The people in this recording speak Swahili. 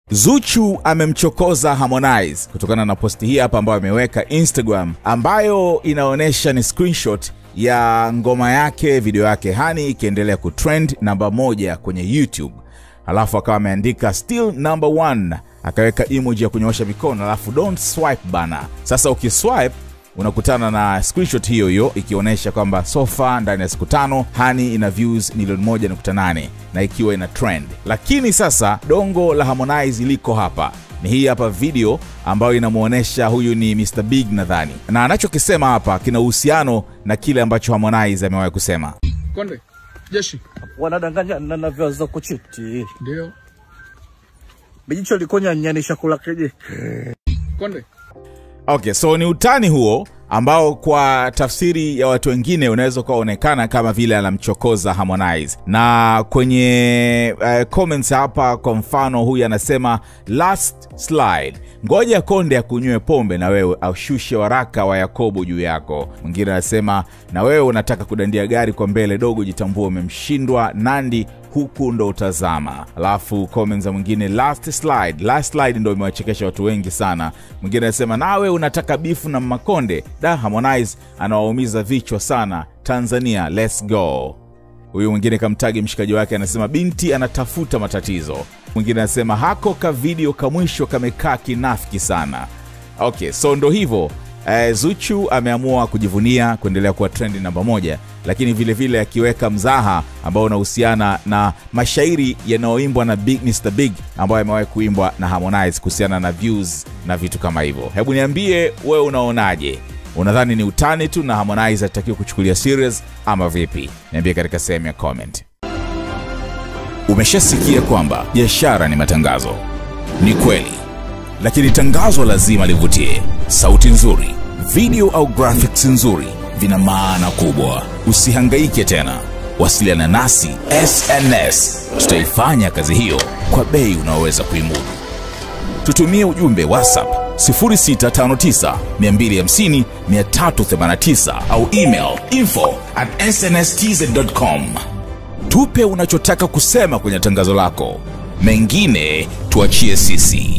Zuchu amemchokoza Harmonize kutokana na posti hii hapa ambayo ameweka Instagram, ambayo inaonyesha ni screenshot ya ngoma yake, video yake Hani ikiendelea kutrend namba moja kwenye YouTube, alafu akawa ameandika still number one, akaweka emoji ya kunyoosha mikono, alafu don't swipe bana. Sasa ukiswipe unakutana na screenshot hiyo hiyo ikionyesha kwamba so far ndani ya siku tano Hani ina views milioni 1.8 na ikiwa ina trend. Lakini sasa dongo la Harmonize liko hapa, ni hii hapa video ambayo inamwonyesha huyu ni Mr Big nadhani, na anachokisema hapa kina uhusiano na kile ambacho Harmonize amewahi kusema. Konde, jeshi wanadanganya na navyoanza kuchiti ndio. bijicho likonya nyani shakula keje Konde, Okay, so ni utani huo ambao kwa tafsiri ya watu wengine unaweza ukaonekana kama vile anamchokoza Harmonize. Na kwenye uh, comments hapa, kwa mfano huyu anasema last slide, ngoja Konde akunywe pombe na wewe aushushe waraka wa Yakobo juu yako. Mwingine anasema na wewe unataka kudandia gari kwa mbele, dogo jitambua, umemshindwa Nandi huku ndo utazama. Alafu comments za mwingine last slide, last slide ndo imewachekesha watu wengi sana. Mwingine anasema nawe unataka bifu na Makonde, da Harmonize anawaumiza vichwa sana Tanzania, let's go. Huyu mwingine kamtagi mshikaji wake anasema binti anatafuta matatizo. Mwingine anasema hako ka video ka mwisho kamekaa kinafiki sana. Okay, so ndo hivyo eh, Zuchu ameamua kujivunia kuendelea kuwa trendi namba moja, lakini vile vile akiweka mzaha ambao unahusiana na mashairi yanayoimbwa na Big Mr Big ambayo amewahi kuimbwa na Harmonize kuhusiana na views na vitu kama hivyo. Hebu niambie wewe unaonaje? Unadhani ni utani tu na Harmonize atakiwa kuchukulia serious ama vipi? Niambie katika sehemu ya comment. Umeshasikia kwamba biashara ni matangazo. Ni kweli, lakini tangazo lazima livutie. Sauti nzuri, video au graphics nzuri vina maana kubwa. Usihangaike tena, wasiliana nasi SNS. Tutaifanya kazi hiyo kwa bei unaoweza kuimudu. Tutumie ujumbe WhatsApp 0659 250 389 au email info at snstz.com. Tupe unachotaka kusema kwenye tangazo lako, mengine tuachie sisi.